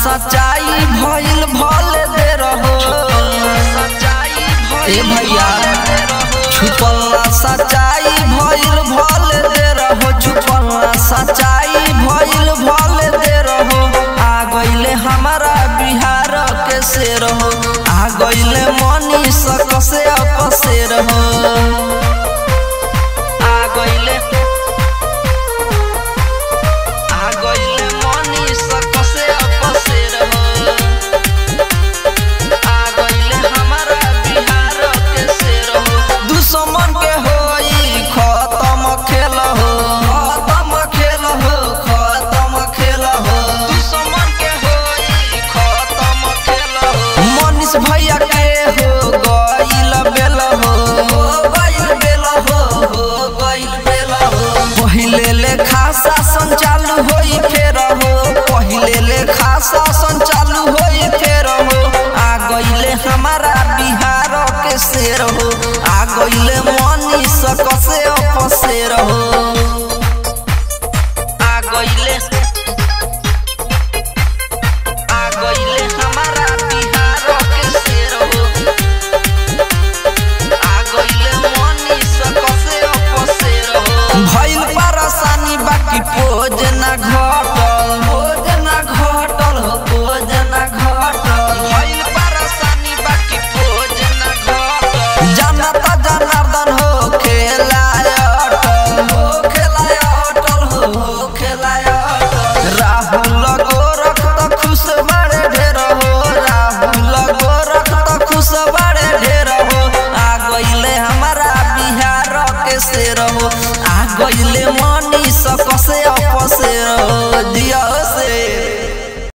सच्चाई भइल भले दे रहो ए भैया छुपल सच्चाई भइल भले दे रहो छुपल सच्चाई भइल भले दे रहो आ गइले हमारा बिहार के से रहो आ गइले मनी सकसे अपसे रहो आ गइले आ गइले मनी सकसे अपसे रहो आ गइले हमारा बिहार के से रहो दुश्मन के होई खत्म खेल हो खत्म खेल हो खत्म खेल हो दुश्मन के होई खत्म खेल हो मनीष भैया के हो गइल बेल हो हो गइल बेल हो हो गइल बेल हो पहिले ले खासा संचालू होई फेर हो पहिले ले खासा संचालू होई फेर हो आ गइले हमारा बिहार के शेर हो आ गइले मनी सकसे अपसेर हो आ गइले आ गइले हमारा बिहार के शेर हो आ गइले मनी सकसे अपसेर हो भइल परेशानी बाकी पोज ना घटल पोज ना घटल हो पोज ना घटल भइल परेशानी बाकी पोज ना घटल जनता जनार्दन हो खेलाय अटल हो खेलाय अटल हो हो खेलाय अटल राहुल गोरख त खुश बड़े ढेर हो राहुल गोरख त खुश बड़े ढेर हो आ गइले हमारा बिहार के शेर हो आ गइले मन